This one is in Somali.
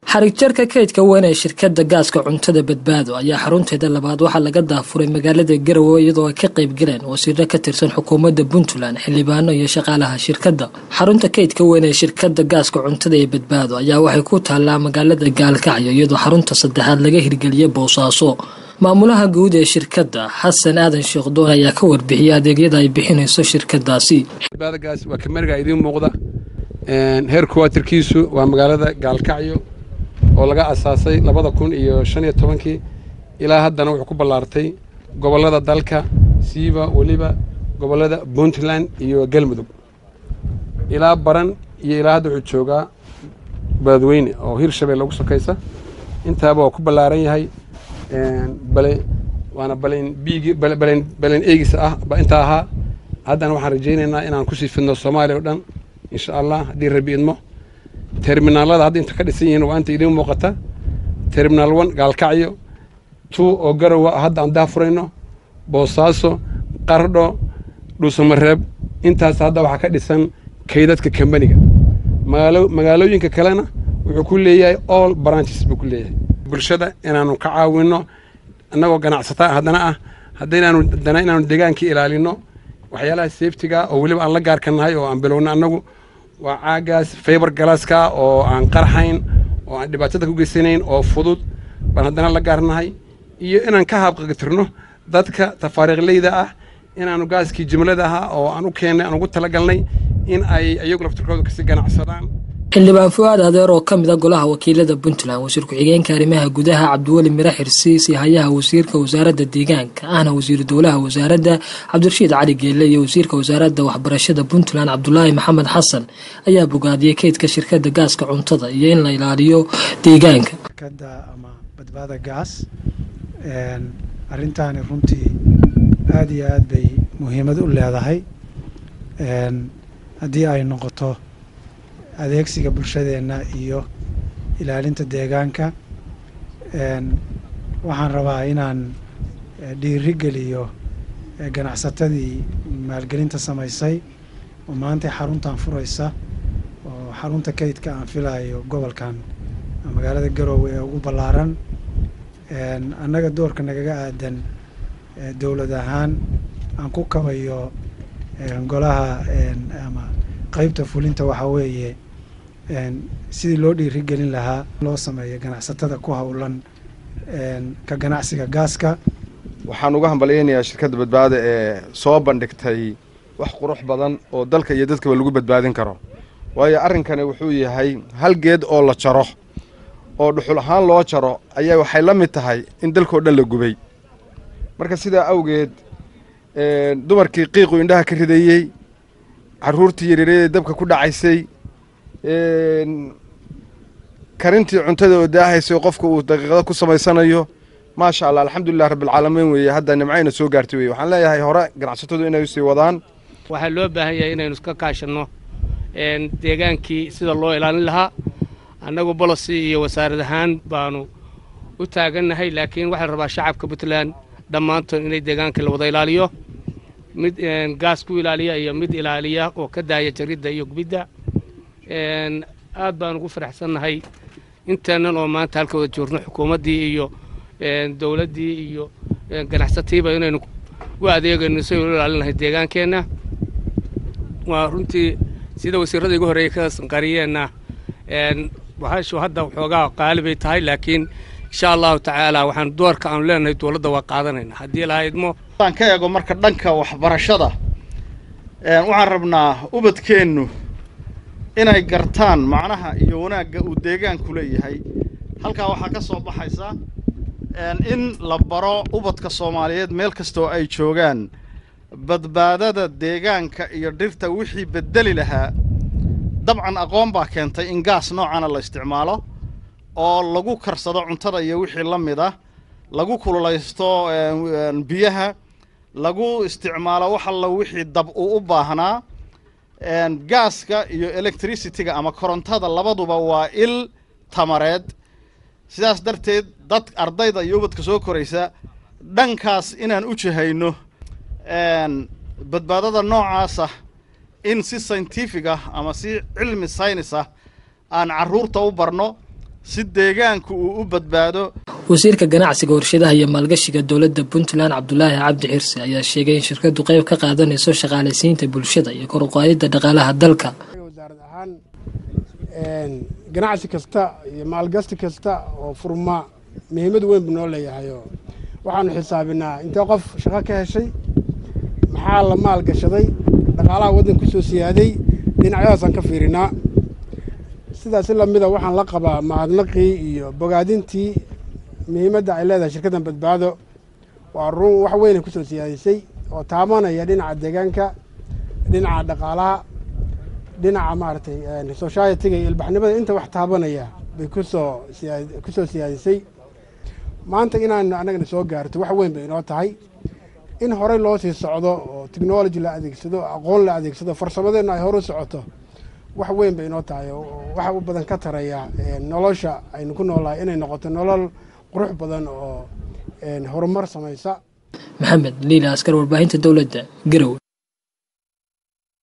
xarig jarka kaydka weyn ee shirkadda gaaska cuntada badbaado ayaa xarunteeda labaad waxaa laga daafuray magaalada garowe iyadoo ay ka qayb galeen wasiiro ka tirsan xukuumadda puntland xildhibaano iyo shaqaalaha shirkadda xarunta kaydka weyn ee shirkadda gaaska cuntada ee badbaado ayaa waxay ku taallaa magaalada gaalkacyo iyadoo xarunta saddexaad laga hirgeliyay boosaaso maamulaha guud ee shirkadda xasan aadan sheekhdoon ayaa ka warbixiyay adeegyada ay bixinayso shirkadaasi badbaadagaas waa kameriga idiin muuqda heer kuwaatirkiisu waa magaalada gaalkacyo oo laga asaasay labada kun iyo shan iyo tobankii ilaa haddana wuxuu ku ballaartay gobollada dalka siiba weliba gobollada puntland iyo galmudug ilaa baran iyo ilaa hadda wuxuu joogaa beledweyne oo hirshabelle ugu sokaysa intaaba waa ku ballaaran yahay bale waana balen biigi balen balen eegis ah ba intaa ahaa haddana waxaan rajaynaynaa inaan kusii fidno soomaaliya o dhan insha allah haddii rabi idmo terminaalada hadda inta ka dhisan yihiin waa inta idiin muuqata terminaal one gaalkacyo two oo garowa hadda aan daafurayno boosaaso qardho dhuusamareeb intaas hadda waxaa ka dhisan kaydadka kambaniga magaalooyinka kalena wuxuu ku leeyahay all branches buu ku leeyahay bulshada inaanu ka caawinno annagoo ganacsataa haddana ah haddaynaanu haddana inaanu deegaanka ilaalino waxyaalaha safetiga oo weliba aan la gaarka nahay oo aan bilowna annagu waa caagaas faybar galaaska oo aan qarxayn oo aan dhibaatada ku geysanayn oo fudud baan haddana la gaarnahay iyo inaan ka haabqatirno dadka tafaariiqleyda ah inaanu gaaskii jimlada ahaa oo aan u keennay aan ugu talagalnay in ay iyagu laftirkooda kasii ganacsadaan xildhibaan fu-aad adeer oo ka mid a golaha wakiilada puntland wasiir ku-xigeenka arrimaha gudaha cabdiweli mire xirsiis iyo hayaha wasiirka wasaaradda deegaanka ahna wasiiru dowlaha wasaaradda cabdirashiid cali geelle iyo wasiirka wasaaradda waxbarashada puntland cabdulaahi maxamed xasan ayaa bogaadiyey kaydka shirkadda gaaska cuntada iyo in la ilaaliyo deegaanka shirkadda ama badbaada gaas arrintaani runtii aada iyo aad bay muhiimad u leedahay haddii ay noqoto adeegsiga bulshadeenna iyo ilaalinta deegaanka waxaan rabaa inaan dhiiri geliyo ganacsatadii maalgelinta samaysay oo maanta xaruntan furaysa oo xarunta kaydka aan filayo gobolkan magaalada garoowe ee ugu ballaaran annaga doorka nagaga aadan dowlad ahaan aan ku kabayo golaha ama qaybta fulinta waxaa weeye sidii loo dhiiri gelin lahaa loo sameeyo ganacsatada ku howlan ka ganacsiga gaaska waxaan uga hambalyaynayaa shirkadda badbaada ee soo bandhigtay wax qurux badan oo dalka iyo dadkaba lagu badbaadin karo waayo arrinkani wuxuu yahay hal geed oo la jaro oo dhuxul ahaan loo jaro ayaa waxay la mid tahay in dalkao dhan la gubay marka sidaa awgeed dumarkii qiiqu indhaha ka ridayey carruurtii yaryaryaday dabka ku dhacaysay karintii cuntada oo daahaysay qofka uu daqiiqada ku samaysanayo maasha allah alxamdulilah rabbilcaalamiin weeye hadda nimcayna soo gaartay weye waxaan leeyahay hore ganacsatadu inay sii wadaan waxaa loo baahan yahay inaynu iska kaashanno deegaankii sida loo ilaalin lahaa annagu bolosi iyo wasaarad ahaan baanu u taagannahay laakiin waxaa la rabaa shacabka puntland dhammaantood inay deegaankii la wada ilaaliyo mid gaas ku ilaaliya iyo mid ilaaliya oo ka daaya jaridda iyo gubidda aad baan ugu faraxsannahay inteennan oo maanta halka wada joogno xukuumaddii iyo dowladdii iyo ganacsatiiba inaynu u adeegayno si aynu ilaalin lahay deegaankeenna waa runtii sida wasiirrada igu horreeyey ka sanqariyeenna bahashu hadda waxoogaa qaali bay tahay laakiin insha allahu tacaala waxaan doorka aanu leenahay dowladda waa qaadanayna haddii lahaydmo aan ka eego marka dhanka waxbarashada waxaan rabnaa ubadkeennu inay gartaan macnaha iyo wanaagga uu deegaanku leeyahay halkaa waxaa ka soo baxaysa in la baro ubadka soomaaliyeed meel kasta oo ay joogaan badbaadada deegaanka iyo dhirta wixii beddeli lahaa dabcan aqoon baa keentay in gaas noocana la isticmaalo oo lagu karsado cuntada iyo wixii la mid ah lagu kululaysto biyaha lagu isticmaalo wax alla wixii dab uu u baahnaa gaaska iyo electricity-ga ama korontada labaduba waa il tamareed sidaas darteed dad ardayda iyo ubadka soo koraysa dhankaas inaan u jihayno badbaadada noocaasa in si scientific ah ama si cilmi saynis ah aan carruurta u barno si deegaanku uu u badbaado wasiirka ganacsiga warshadaha iyo maalgashiga dowladda puntland cabdulaahi cabdi xirse ayaa sheegay in shirkadu qayb ka qaadanayso shaqaalaysiinta bulshada iyo kor uqaadidda dhaqaalaha dalka wasaarad ahaan ganacsi kasta iyo maalgasti kasta oo furma muhiimad weyn buu noo leeyahayo waxaanu xisaabinaa intee qof shaqo ka heshay maxaa la maal gashaday dhaqaalaha waddanka kusoo siyaaday dhinacyadaasaan ka fiirinaa sidaasi lamida waxaan la qabaa mahadnaqii iyo bogaadintii muhiimadda ay leedahay shirkaddan badbaado waa run wax weynay kusoo siyaadisay oo taabanaya dhinaca deegaanka dhinaca dhaqaalaha dhinaca maaragtay society-ga iyo ilbaxnimada inta wax taabanaya bay kusoo siyaa kusoo siyaadisay maanta inaan annagana soo gaarto wax weyn bay inoo tahay in horey loo sii socdo oo technology la adeegsado aqoon la adeegsado farsamadeenna ay hore u socoto wax weyn bay inoo tahay oo waxa u badan ka taraya nolosha aynu ku noolahay inay noqoto nolol qurux badan oo horumar samaysa maxamed liila askar warbaahinta dowladda garowe